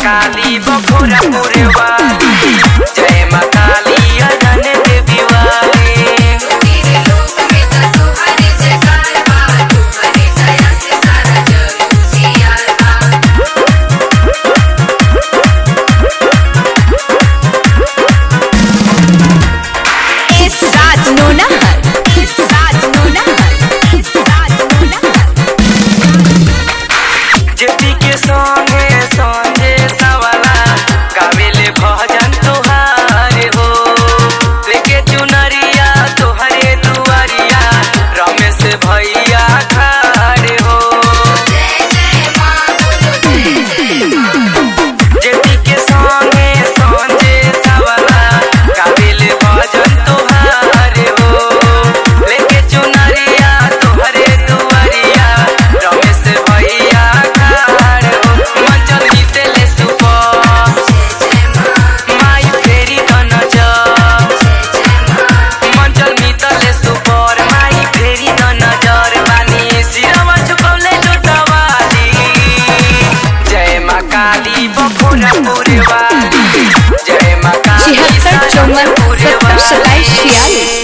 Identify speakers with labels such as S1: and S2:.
S1: काली बखोरा मोरे वाली जय माँ काली अनन देवी वाली
S2: तेरे लोक में तो तुम्हारी जयकार बा तुम्हारी दया से सारा जग जियार बा
S3: इस राज नोनहर इस राज नोनहर इस राज नोनहर
S1: जेती के संगे संगे सवाला गावेले भजन तोहार हो लेके चुनरिया तोहरे दुआरिया रमेश भैया खाड़े हो
S2: जय जय माँ बोलो जय जय माँ
S1: जेती के संगे संगे सवाला गावेले भजन तोहार हो लेके चुनरिया तोहरे दुआरिया रमेश भैया खाड़े हो मंचल जीतेले सुपर
S2: जय जय माँ
S1: माई फेरी त नजर
S2: जय जय माँ
S1: मंचल मितले सुपर माई फेरी त नजर बानी सिरवा झुकौले लुटवाली जय माँ काली बखोरा पुरे वाली जय माँ काली
S3: छिहत्तर चौवन
S1: पुरे
S3: सत्तर सताइस छियासी